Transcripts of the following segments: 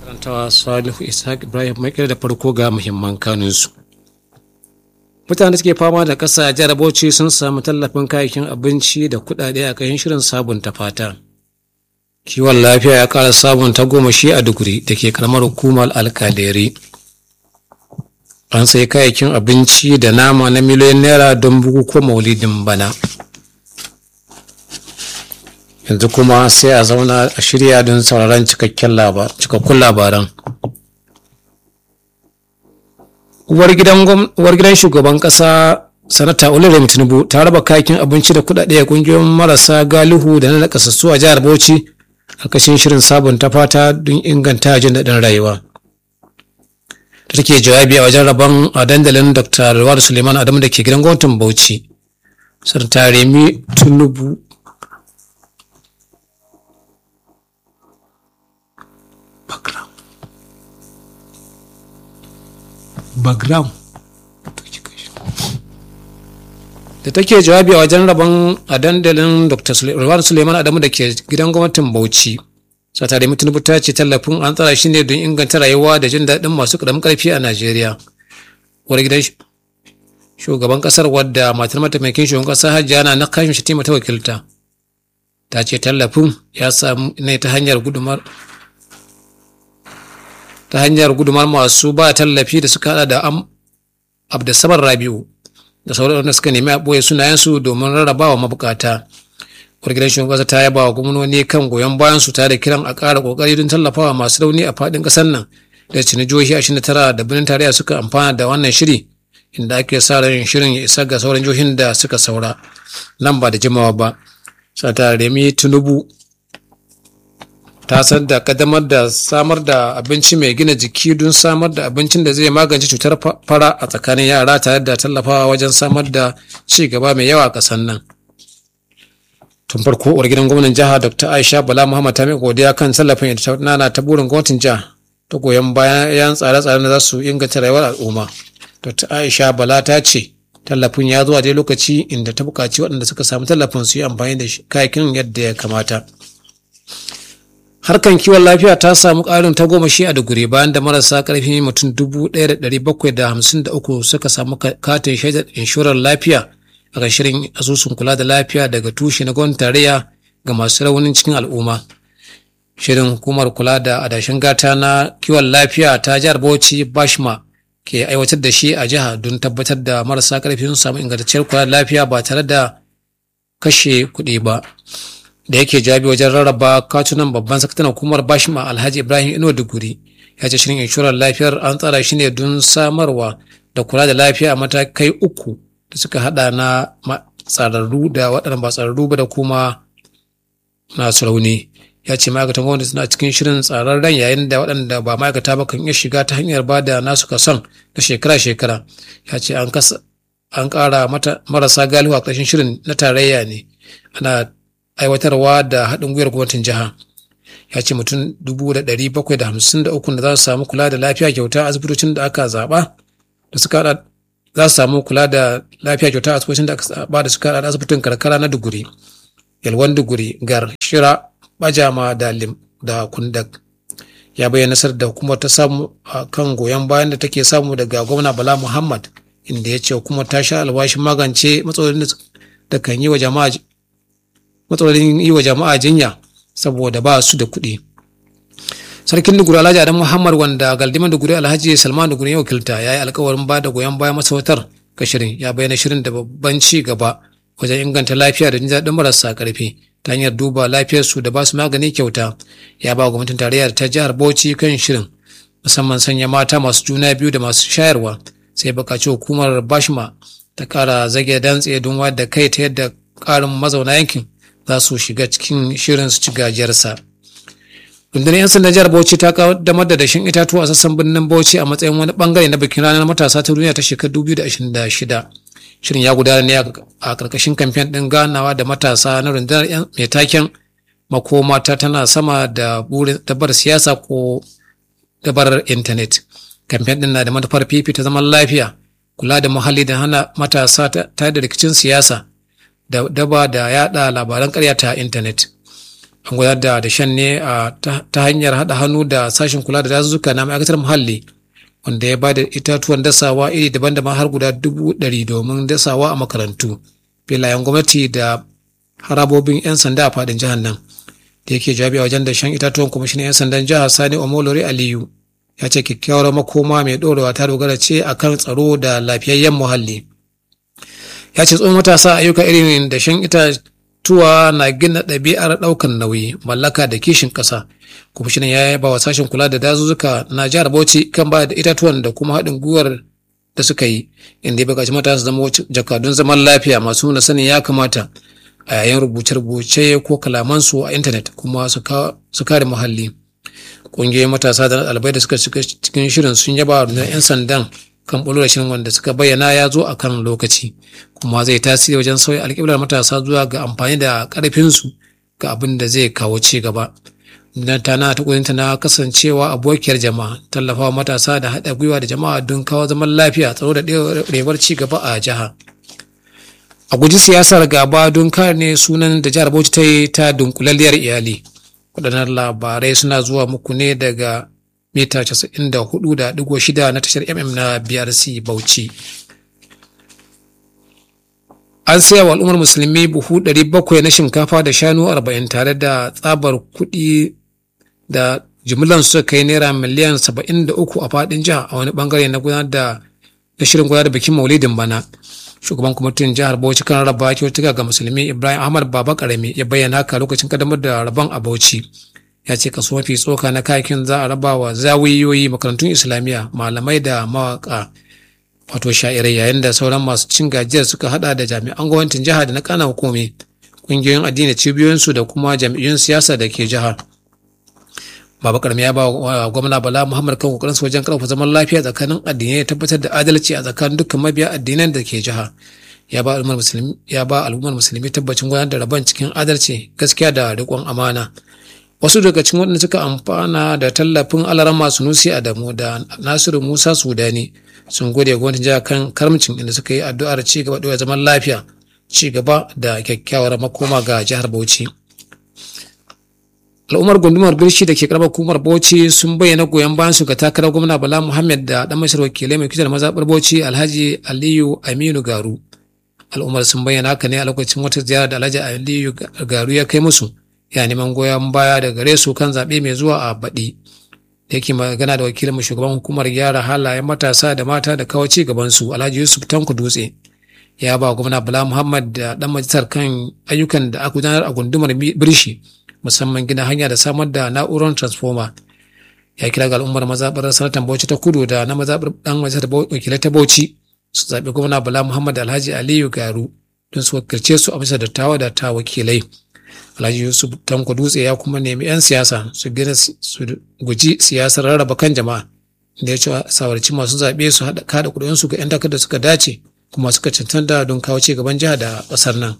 karantawa salihu ishaq ibrahim mai da farko ga muhimman kanunsu mutane suke fama da ƙasa jihar bauchi sun samu tallafin kayayyakin abinci da kuɗaɗe a ƙarshen shirin sabunta fata kiwon lafiya ya ƙara sabunta goma shi a duguri da ke karamar hukumar alkaleri an sai kayayyakin abinci da nama na miliyoyin naira don bukukuwan maulidin bana yanzu kuma sai a zauna a shirya don sauraron cikakkun labaran uwar gidan shugaban kasa sanata olurem tinubu ta raba kayakin abinci da kudade a kungiyoyin marasa galihu da na nakasassu a jihar bauchi a kashin shirin sabunta fata don inganta jin daɗin rayuwa da take jawabi a wajen rabon a dandalin dr rawar suleiman adamu da ke gidan gwamnatin bauchi sanata remi tinubu background da take jawabi a wajen rabon a dandalin dr rawar suleiman adamu da ke gidan gwamnatin bauchi satare mutunubu ta ce tallafin an tsara shi ne don inganta rayuwa da jin daɗin masu ƙaramin ƙarfi a najeriya wani gidan shugaban ƙasar wadda matar mataimakin shugaban ƙasa hajjiya na na kashin shi ta wakilta ta ce tallafin ya samu ne ta hanyar gudumar ta hanyar gudumar masu ba tallafi da suka hada da am abdasabar rabiu da sauran wanda suka nemi a ɓoye sunayensu domin rarrabawa mabukata gidan shugaban ta yaba wa gwamnoni kan goyon bayan su tare da kiran a ƙara ƙoƙari don tallafawa masu rauni a faɗin ƙasar nan da cini jihohi ashirin da tara da birnin tarayya suka amfana da wannan shiri inda ake sa ran shirin ya isa ga sauran jihohin da suka saura nan ba da jimawa ba sata remi tinubu ta san da kadamar da samar da abinci mai gina jiki don samar da abincin da zai magance cutar fara a tsakanin yara tare da tallafawa wajen samar da ci gaba mai yawa a ƙasar nan tun farko uwar gidan gwamnan jiha dr aisha bala muhammad ta mai godiya kan tallafin da ta nana ta burin gwamnatin jiha ta goyon bayan tsare-tsaren da za su inganta rayuwar al'umma dr aisha bala ta ce tallafin ya zuwa dai lokaci inda ta buƙaci waɗanda suka samu tallafin su yi amfani da kayakin yadda ya kamata harkan kiwon lafiya ta samu ƙarin tagomashi a duguri bayan da marasa ƙarfi mutum dubu ɗaya da ɗari bakwai da hamsin da uku suka samu katin shaidar inshorar lafiya a kan shirin asusun kula da lafiya daga tushe na gwamnatin tarayya ga masu raunin cikin al'umma shirin hukumar kula da adashin gata na kiwon lafiya ta jihar bauchi bashma ke aiwatar da shi a jiha don tabbatar da marasa ƙarfi sun samu ingantacciyar kula da lafiya ba tare da kashe kuɗi ba da yake jawabi wajen rarraba katunan babban sakataren hukumar bashima alhaji ibrahim ino duguri ya ce shirin inshorar lafiyar an tsara shi ne don samarwa da kula da lafiya a matakai uku da suka hada na tsararru da waɗanda ba tsararru ba da kuma nasu rauni ya ce ma'aikatan gwamnati suna cikin shirin tsararren yayin da waɗanda ba ma'aikata ba kan iya shiga ta hanyar ba da nasu kason na shekara-shekara ya ce an ƙara marasa galihu a ƙarshen shirin na tarayya ne ana aiwatarwa da haɗin gwiwar gwamnatin jiha ya ce mutum dubu da ɗari bakwai da hamsin da uku da za su samu kula da lafiya kyauta a asibitocin da aka zaɓa da suka haɗa za su samu kula da lafiya kyauta a asibitocin da aka zaɓa da suka haɗa da asibitin karkara na duguri yalwan duguri gar shira bajama da lim da kundak ya bayyana nasar da hukumar ta samu a kan goyon bayan da take samu daga gwamna bala muhammad inda ya ce hukumar ta sha alwashin magance matsalolin da kan yi wa jama'a matsalolin yi wa jama'a jinya saboda ba su da kuɗi. Sarkin Duguri Alhaji Adam Muhammad wanda galdiman Duguri Alhaji Salman Duguri ya wakilta ya yi alkawarin ba da goyon bayan masarautar ga shirin ya bayyana shirin da babban ci gaba wajen inganta lafiya da jin daɗin marasa ƙarfi ta hanyar duba lafiyarsu da ba su magani kyauta ya ba gwamnatin tarayya ta jihar Bauchi kan shirin musamman sanya mata masu juna biyu da masu shayarwa sai buƙaci hukumar Bashma ta ƙara zage dantse don da kai ta yadda ƙarin mazauna yankin za su shiga cikin shirin su ci gajiyarsa. rundunar 'yan sandan jihar bauchi ta kaddamar da dashin itatuwa a sassan birnin bauchi a matsayin wani bangare na bikin ranar matasa ta duniya ta shekarar 2026 shirin ya gudana ne a karkashin kamfen ɗin ganawa da matasa na rundunar mai taken makoma ta tana sama da burin dabar siyasa ko dabarar intanet kamfen ɗin na da manufar fifita zaman lafiya kula da muhalli da hana matasa ta da rikicin siyasa da daba da yada labaran karya ta intanet an gudanar da dashen ne ta hanyar haɗa hannu da sashen kula da dazuzzuka na ma'aikatar muhalli wanda ya bada itatuwan dasawa iri daban-daban har guda dubu ɗari domin dasawa a makarantu filayen gwamnati da harabobin 'yan sanda a faɗin jihar nan da yake jawabi a wajen dashen itatuwan kwamishinan 'yan sandan jihar sani omolori aliyu ya ce kyakkyawar makoma mai ɗorewa ta dogara ce akan tsaro da lafiyayyen muhalli ya ce tsohon matasa ayyuka irin dashen itatuwa na gina ɗabi'ar ɗaukar nauyi mallaka da kishin ƙasa kwamishinan ya yaba wa sashen kula da dazuzzuka na jihar bauchi kan ba da itatuwan da kuma haɗin gwiwar da suka yi inda ya buƙaci matasa su zama jakadun zaman lafiya masu nuna sanin ya kamata a yayin rubuce-rubuce ko kalamansu a intanet kuma su kare muhalli ƙungiyoyin matasa da ɗalibai da suka shiga cikin shirin sun yaba wa 'yan sandan kan ɓullo da shirin wanda suka bayyana ya zo a kan lokaci kuma zai tasiri wajen sauya alƙiblar matasa zuwa ga amfani da ƙarfinsu ga abin da zai kawo ci gaba dan tana ta ƙudinta na kasancewa abokiyar jama'a tallafawa matasa da haɗa gwiwa da jama'a don kawo zaman lafiya tsaro da ɗorewar ci gaba a jiha a guji siyasar gaba don kare ne sunan da jihar bauchi ta yi ta dunkulalliyar iyali waɗannan labarai suna zuwa muku ne daga mita 94.6 na tashar mm na brc bauchi an saya wa al'ummar musulmi buhu 700 na shinkafa da shanu 40 tare da tsabar kuɗi da jimillan suka kai naira miliyan 73 a faɗin jiha a wani bangare na gudanar da na shirin gudanar da bikin maulidin bana shugaban kwamitin jihar bauchi kan raba kyautuka ga musulmi ibrahim ahmad baba karami ya bayyana haka lokacin kadamar da rabon a bauchi ya ce kaso mafi tsoka na kayakin za a raba wa zawiyoyi makarantun islamiyya malamai da mawaka wato sha'irai yayin da sauran masu cin gajiyar suka hada da jami'an gwamnatin jihar da na kana hukumi kungiyoyin addini cibiyoyinsu da kuma jami'un siyasa da ke jihar Baba Karami ya ba wa gwamna Bala Muhammad kan kokarin su wajen karfafa zaman lafiya tsakanin addinai ya tabbatar da adalci a tsakanin dukkan mabiya addinan da ke jiha. Ya ba al'ummar musulmi ya ba al'ummar musulmi tabbacin gudanar da rabon cikin adalci, gaskiya da riƙon amana. Wasu daga cikin waɗanda suka amfana da tallafin alaran masu nusi Adamu da Nasiru Musa Sudani sun gode gwamnatin jiha kan karamcin inda suka yi addu'ar ci gaba da zaman lafiya, ci gaba da kyakkyawar makoma ga jihar Bauchi. al'ummar gundumar birshi da ke karamar hukumar bauchi sun bayyana goyon bayan su ga takarar gwamna bala muhammad da dan mashar wakilai mai kitar mazaɓar bauchi alhaji aliyu aminu garu al'ummar sun bayyana haka ne a lokacin wata ziyara da alhaji aliyu garu ya kai musu ya neman goyon baya da gare su kan zaɓe mai zuwa a baɗi da yake magana da wakilin shugaban hukumar gyara halayen matasa da mata da kawo ci gaban su alhaji yusuf tanku dutse ya ba gwamna bala muhammad da dan majalisar kan ayyukan da aka gudanar a gundumar birshi musamman gina hanya da samar da na'urar transformer ya kira ga al'ummar mazaɓar sanatan bauchi ta kudu da na mazaɓar ɗan majalisar wakilai ta bauchi su zaɓi gwamna bala muhammad alhaji aliyu garu don su wakilce su a bisa dattawa da ta wakilai alhaji yusuf tanko dutse ya kuma nemi 'yan siyasa su gina su guji siyasar rarraba kan jama'a da ya ce sawarci masu zaɓe su haɗa kada kuɗinsu ga 'yan takardar da suka dace kuma suka cancanta don kawo ci gaban jiha da ƙasar nan.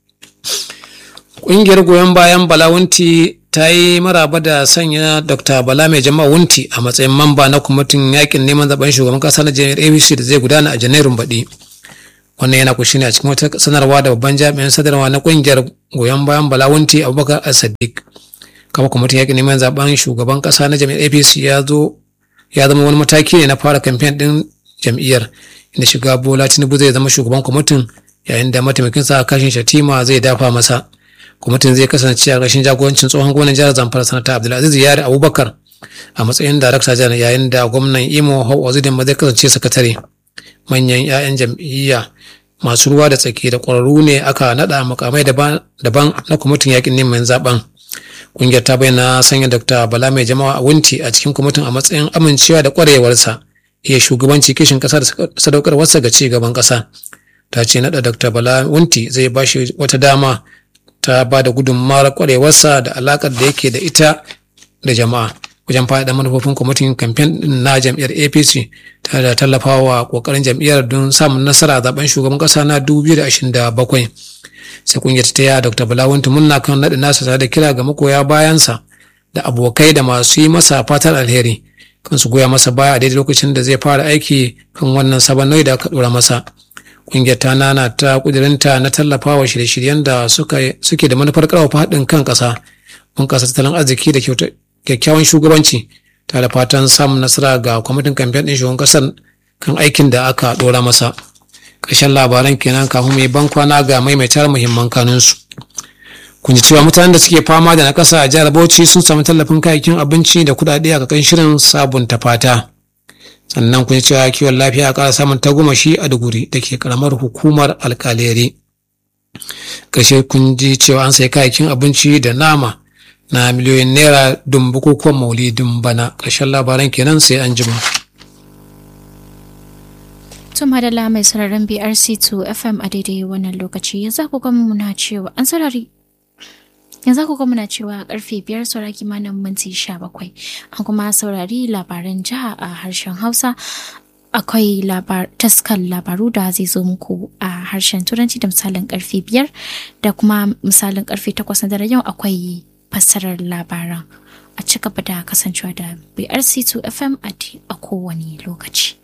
Ƙungiyar goyon bayan Bala Wunti ta yi maraba da sanya Dr. Bala mai jama'a Wunti a matsayin mamba na kwamitin yakin neman zaben shugaban kasa na jami'ar ABC da zai gudana a Janairun baɗi. Wannan yana kushi ne a cikin wata sanarwa da babban jami'in sadarwa na ƙungiyar goyon bayan Bala Wunti Abubakar As-Sadiq. Kama kwamitin yakin neman zaben shugaban kasa na jami'ar APC ya zo ya zama wani mataki ne na fara kamfen ɗin jam'iyyar inda shiga Bola Tinubu zai zama shugaban kwamitin yayin da mataimakinsa kashin Shatima zai dafa masa. kwamitin zai kasance a ƙarshen jagorancin tsohon gwamnan jihar zamfara sanata abdulaziz yari abubakar a matsayin darakta janar yayin da gwamnan imo hau wazidin zai kasance sakatare manyan 'ya'yan jam'iyya masu ruwa da tsaki da ƙwararru ne aka naɗa makamai daban na kwamitin yakin neman zaben ƙungiyar ta bayyana sanya dr bala mai jama'a a wunti a cikin kwamitin a matsayin amincewa da ƙwarewarsa iya shugabanci kishin ƙasa da sadaukarwarsa ga ci gaban ƙasa ta ce naɗa dr bala wunti zai ba shi wata dama ta ba da gudunmawar kwarewarsa da alakar da yake da ita da jama'a wajen faɗaɗa manufofin kwamitin kamfen na jam'iyyar apc tare da tallafawa ƙoƙarin jam'iyyar don samun nasara a zaben shugaban ƙasa na 2027 sai kungiyar ta taya dr balawunta munna kan naɗin nasa tare da kira ga magoya bayansa da abokai da masu yi masa fatan alheri kan su goya masa baya a daidai lokacin da zai fara aiki kan wannan sabon nauyi da aka ɗora masa ƙungiyar ta nana ta ƙudurinta na tallafawa shirye-shiryen da suke da manufar ƙarfafa haɗin kan ƙasa bunƙasa tattalin arziki da kyakkyawan shugabanci tare da fatan samun nasara ga kwamitin kamfen ɗin shugaban ƙasar kan aikin da aka ɗora masa ƙarshen labaran kenan kafin mai ban kwana ga maimaitar muhimman kanunsu kun ji cewa mutanen da suke fama da nakasa a jihar bauchi sun samu tallafin kayayyakin abinci da kuɗaɗe a kan shirin sabunta fata sannan kun ji cewa kiwon lafiya a ƙara samun tagomashi a duguri da ke ƙaramar hukumar alƙaleri ƙarshe kun ji cewa an sai kayayyakin abinci da nama na miliyoyin naira don bukukuwan maulidin bana ƙarshen labaran kenan sai an jima. Tun madalla mai sararin BRC2 FM a daidai wannan lokaci yanzu ku gama muna cewa an sarari yanzu ku muna cewa karfe biyar saura kimanin minti sha bakwai an kuma saurari labaran jiha a harshen hausa akwai taskan labaru da zai zo muku a harshen turanci da misalin karfe biyar da kuma misalin karfe takwas na dare yau akwai fassarar labaran a ci gaba da kasancewa da brc2 fm a kowane lokaci